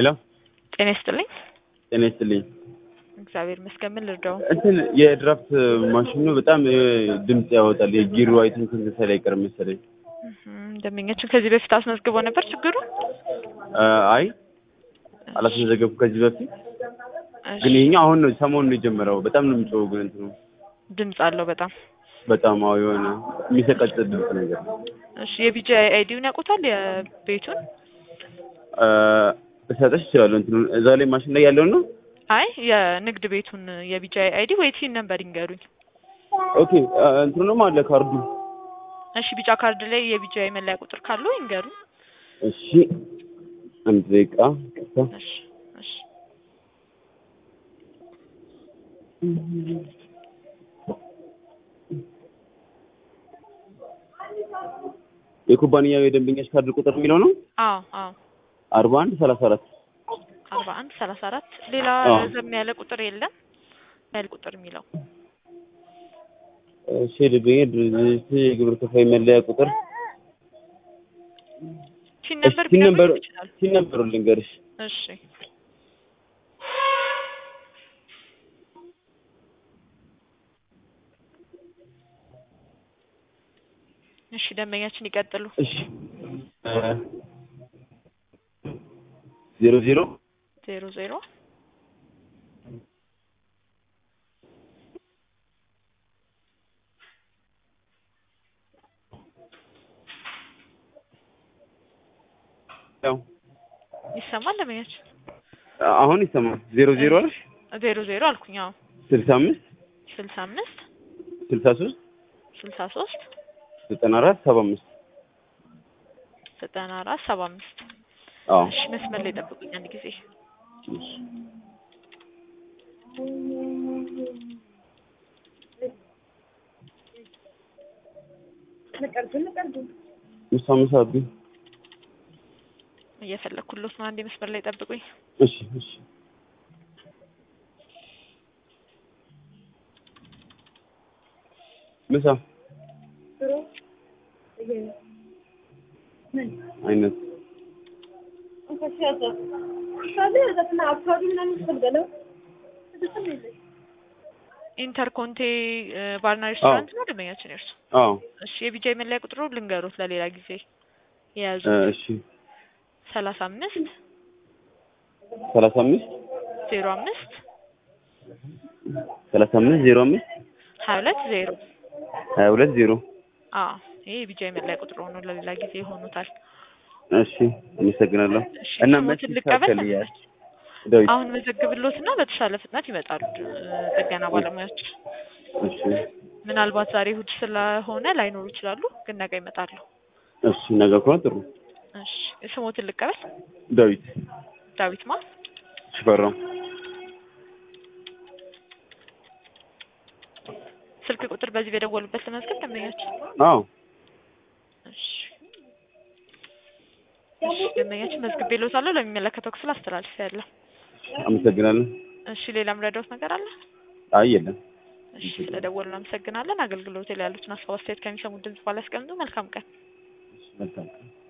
ሄሎ ጤና ይስጥልኝ። ጤና ይስጥልኝ። እግዚአብሔር ይመስገን። ምን ልርዳው? እንትን የድራፍት ማሽኑ በጣም እ, ድምፅ ያወጣል። የጊሩ አይ ቲንክ እንትን ላይ አይቀርም መሰለኝ። እህም፣ ደንበኛችን ከዚህ በፊት አስመዝግቦ ነበር ችግሩ? አ, አይ አላስመዘገብኩም ከዚህ በፊት እሺ፣ ግን ይሄኛው አሁን ነው ሰሞኑን ነው የጀመረው። በጣም ነው የሚጮኸው ግን እንትኑ ድምፅ አለው በጣም። በጣም አዎ የሆነ የሚሰቀጥጥ ድምፅ ነገር እሺ፣ የቢጂ አይዲውን ያውቁታል የቤቱን? አ፣ እሰጥሽ እችላለሁ። እንትኑ እዛ ላይ ማሽን ላይ ያለውን ነው። አይ የንግድ ቤቱን የቢጂ አይዲ ወይ ቲን ነበር ይንገሩኝ። ኦኬ አ፣ እንትኑንም አለ ካርዱ። እሺ፣ ቢጫ ካርድ ላይ የቢጂ መለያ ቁጥር ካለው ይንገሩኝ። እሺ አንድ ደቂቃ ይቅርታ። እሺ፣ እሺ። የኩባንያው የደንበኛሽ ካርድ ቁጥር የሚለው ነው አዎ፣ አዎ። አርባ አንድ ሰላሳ አራት አርባ አንድ ሰላሳ አራት ሌላ አዎ። ረዘም ያለ ቁጥር የለም ያለ ቁጥር የሚለው እሺ የደንበኛ ድርጅት የግብር ከፋይ መለያ ቁጥር ቲን እሺ ነበር ሲን ነበር ቢነግሩኝ ይችላል። ሲን ነበሩ ልንገርሽ እሺ እሺ ደንበኛችን ይቀጥሉ። እሺ ዜሮ ዜሮ ዜሮ ዜሮ ያው ይሰማል ደንበኛችን? አሁን ይሰማል ዜሮ ዜሮ አልሽ ዜሮ ዜሮ አልኩኝ። አዎ ስልሳ አምስት ስልሳ አምስት ስልሳ ሶስት ስልሳ ሶስት ዘጠና አራት ሰባ አምስት ዘጠና አራት ሰባ አምስት አዎ እሺ መስመር ላይ ጠብቁኝ አንድ ጊዜ ምሳ ምሳ ብኝ እየፈለኩሎት ነው። አንዴ መስመር ላይ ጠብቁኝ። እሺ እሺ ምሳ አይነት ኢንተርኮንቴ እ፣ ባርና ሬስቶራንት ነው ደንበኛችን የእርሱ? አዎ እሺ የቢጃ መለያ ቁጥሩ ልንገሩት ለሌላ ጊዜ የያዙ እ፣ እሺ ሰላሳ አምስት ሰላሳ አምስት ዜሮ አምስት ሰላሳ አምስት ዜሮ አምስት ሀያ ሁለት ዜሮ ሀያ ሁለት ዜሮ አዎ ይሄ የቢጃ መለያ ቁጥሩ ነው። ለሌላ ጊዜ ይሆኑታል። እሺ አመሰግናለሁ እሺ እና ስሞትን መቼ ልቀበል ይስተካከልኛል ዳዊት አሁን መዘግብሎት እና በተሻለ ፍጥነት ይመጣሉ እ፣ ጥገና ባለሙያዎች። እሺ ምናልባት ዛሬ እሑድ ስለሆነ ላይኖሩ ይችላሉ፣ ግን ነገ ይመጣሉ። እሺ ነገ ከሆነ ጥሩ እሺ ስሞትን ልቀበል ዳዊት ዳዊት ማ ሽፈራው ስልክ ቁጥር በዚህ በደወሉበት ለመዝገብ ደንበኛችን አዎ እሺ እሺ ደንበኛችን መዝግቤልዎታለሁ ለሚመለከተው ክፍል አስተላልፌያለሁ። አመሰግናለሁ እሺ ሌላም ረዳዎት ነገር አለ? አይ የለም እሺ ስለደወሉ እናመሰግናለን። አገልግሎት ላይ ያሉትን ሀሳብ አስተያየት ከሚሰሙት ድምጽ ባላ ያስቀምጡ። መልካም ቀን። መልካም